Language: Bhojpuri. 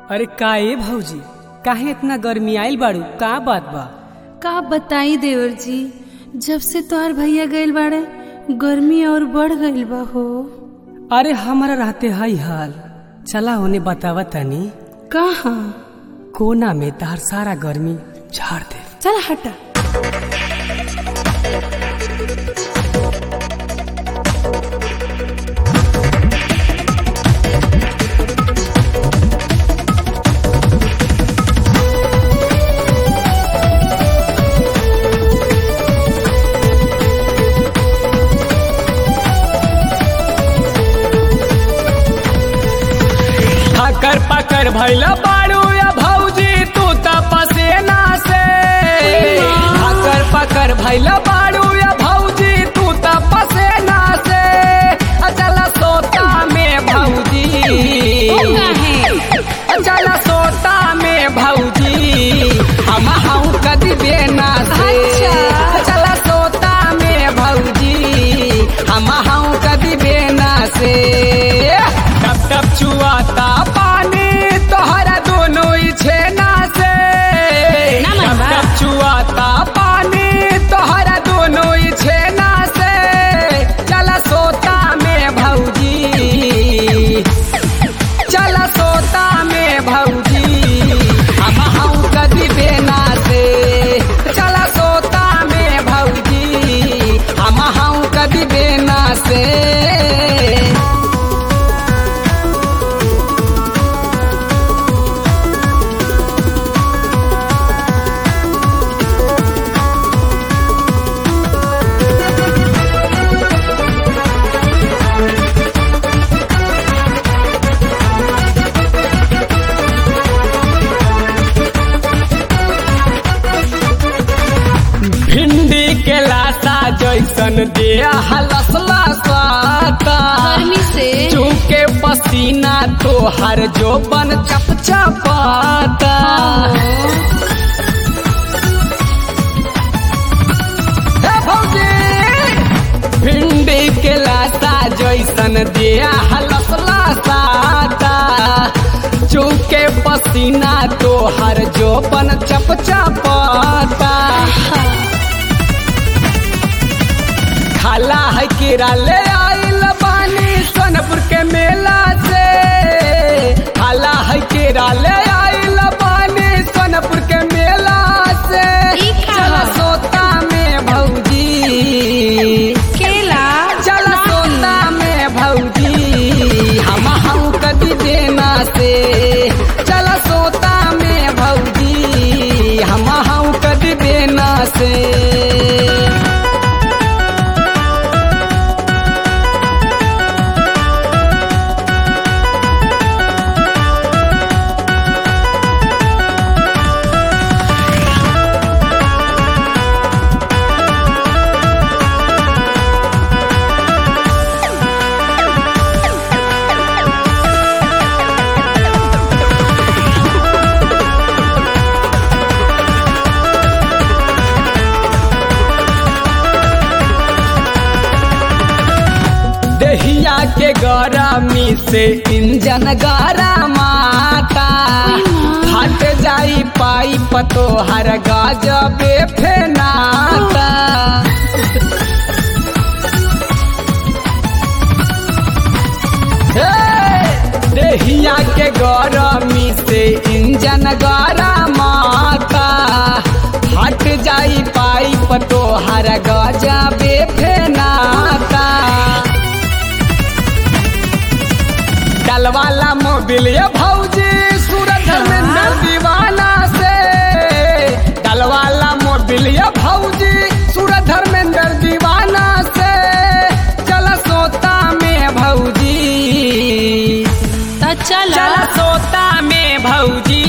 अरे का ए भौजी काहे इतना गर्मी आइल बाड़ू का बात बा का बताई देवर जी जब से तोहर भैया गइल बाड़े गर्मी और बढ़ गइल बा हो अरे हमारा रहते हई हाल चला होने बतावा तनी कहाँ कोना में तार सारा गर्मी झाड़ दे चल हटा ठकर पकर भैला बाड़ू या भौजी तू तपसेना से ठकर पकर भैला बाड़ू या भौजी तू तपसेना से अचल सोता में भौजी अचल सोता में भौजी हम हूँ कदी बेना से अचल सोता में भौजी हम हूँ कदी बेना से टप टप चुआता पानी तोहरा दोनों ही छेना से टप टप चुआता पानी तोहरा दोनों ही छेना से चल सोता में भौजी चल सोता में भौजी हम हूँ कदी बेना से चल सोता में भौजी हम हूँ कदी बेना से भिंडी के लाता जैसन दिया हलसला स्वाता गर्मी से चूके पसीना तो हर जो बन चप चपाता हे भौजी! भिंडी के लाता जैसन दिया हलसला साता चूके पसीना तो हर जो बन चप चपाता खाला है कीड़ा ले आइल बानी सोनपुर के मेला से खाला है कीड़ा ले आइल बानी सोनपुर के मेला से ई खा। चल सोता में भौजी केला चल सोता में भौजी हम हम कदी देना से चल सोता में भौजी हम हम कदी देना से दहिया के गरमी से इंजन गरमाता फट जाई पाइप तो हर गजबे फेनाता हे! दहिया के गरमी से इंजन गरमाता फट जाई पाइप तो हर गजबे फेनाता डलवाला मोबिल ये भौजी सूरत में न दीवाना से डलवाला मोबिल ये भौजी सूरत धर्मेंद्र दीवाना से चल सोता में भौजी तो चल चल सोता में भौजी